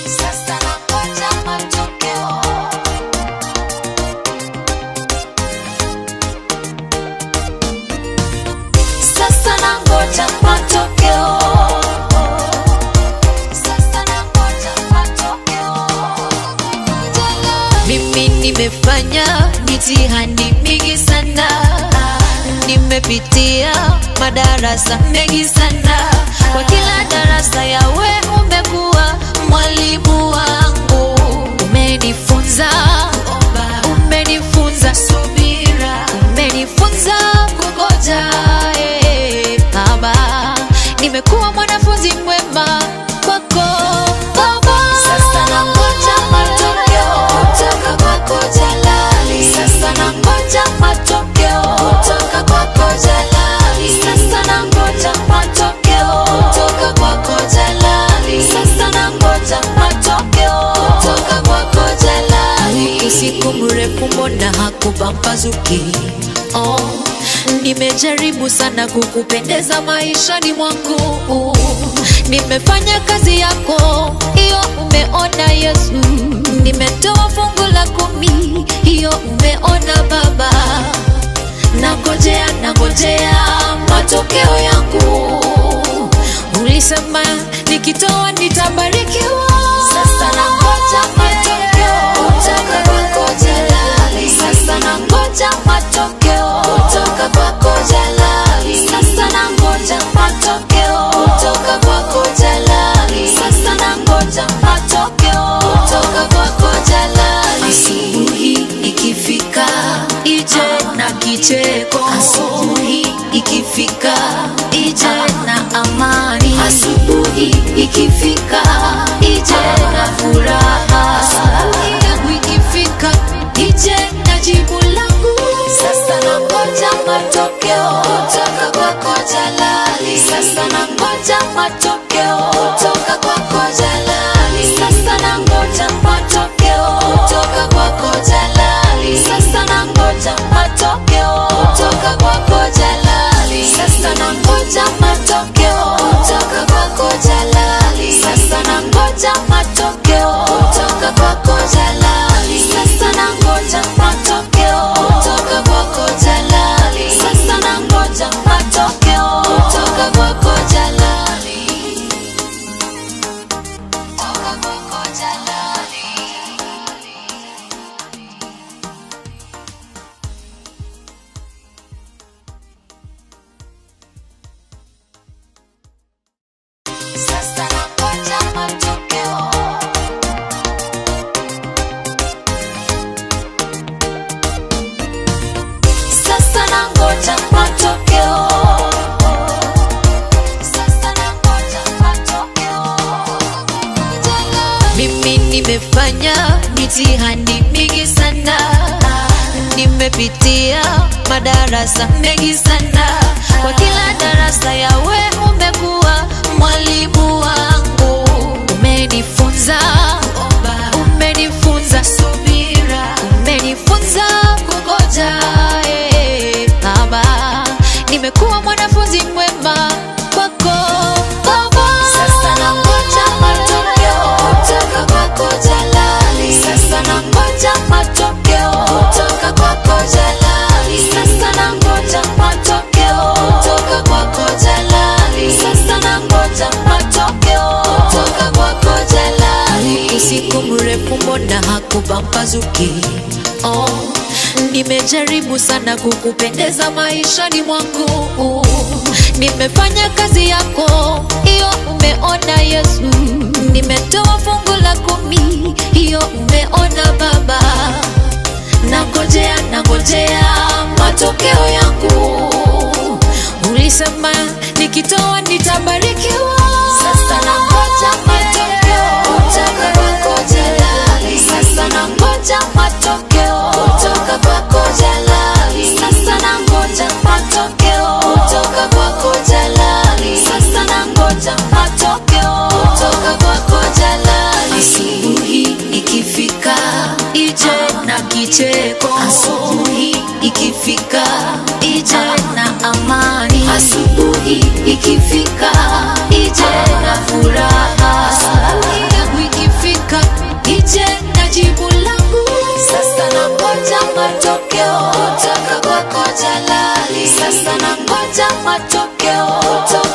Sasa nangoja matokeo. Sasa nangoja matokeo. Sasa nangoja matokeo. Mimi nimefanya mitihani mingi sana, nimepitia madarasa mengi sana. Kwa kila darasa yawe umekuwa mwalimu wangu, umenifunza umenifunza subira, umenifunza kungoja. eh, Baba, nimekuwa mwanafunzi mwema kwako Baba. Sasa nangoja matokeo kutoka kwako Jalali. Sasa nangoja matokeo kutoka kwako Jalali. Sasa nangoja matokeo kutoka kwako Jalali. Sasa nangoja matokeo kutoka kwako Jalali. usiku mrefu mbona hakupambazuki? Oh, nimejaribu sana kukupendeza maishani mwangu, nimefanya kazi yako hiyo, umeona Yesu, nimetoa fungu la kumi, hiyo umeona Baba, nangojea nangojea matokeo yangu, ulisema nikitoa nitabarikiwa. Sasa nangoja matokeo kutoka kwako Jalali. Sasa nangoja matokeo kutoka kwako Jalali. Sasa nangoja matokeo kutoka kwako Jalali. Sasa nangoja matokeo kutoka kwako Jalali. Asubuhi ikifika ije na kicheko, asubuhi ikifika ije na amani, Asubuhi ikifika ije na furaha, asubuhi yangu ikifika ije na jibu langu. Sasa nangoja matokeo kutoka kwako Jalali. Sasa nangoja matokeo kutoka kwako Jalali. Sasa nangoja matokeo kutoka kwako Jalali. Sasa nangoja matokeo kutoka kwako Jalali. Sasa nangoja matokeo kutoka kwako Jalali. Sasa nangoja matokeo kutoka kwako Jalali. Sasa nangoja matokeo kutoka kwako Jalali. Sasa nangoja matokeo kutoka kwako Jalali. Kutoka kwako Jalali. Sasa nangoja matokeo. Sasa nangoja matokeo. Sasa nangoja matokeo. Mimi nimefanya mitihani mingi sana, nimepitia madarasa mengi sana. Kwa kila darasa yawe umekuwa mwalimu wangu, umenifunza umenifunza subira, umenifunza kungoja. eh, Baba, nimekuwa mwanafunzi mwema kwako Baba. Sasa nangoja matokeo kutoka kwako Jalali. Sasa nangoja matokeo kutoka kwako Jalali. Sasa nangoja matokeo kutoka kwako Jalali. Sasa nangoja matokeo kutoka kwako Jalali. usiku mrefu mbona hakupambazuki? Oh, nimejaribu sana kukupendeza maishani mwangu, nimefanya kazi yako hiyo, umeona Yesu, nimetoa fungu la kumi, hiyo umeona Baba, nangojea nangojea matokeo yangu, ulisema nikitoa nitabarikiwa. Sasa nangoja matokeo kutoka kwako Jalali. Sasa nangoja matokeo kutoka kwako Jalali. Sasa nangoja matokeo kutoka kwako Jalali. Sasa nangoja matokeo kutoka kwako Jalali. Asubuhi ikifika ije na kicheko, asubuhi ikifika ije na amani, Asubuhi ikifika ije na furaha, asubuhi yangu ikifika nangoja matokeo kutoka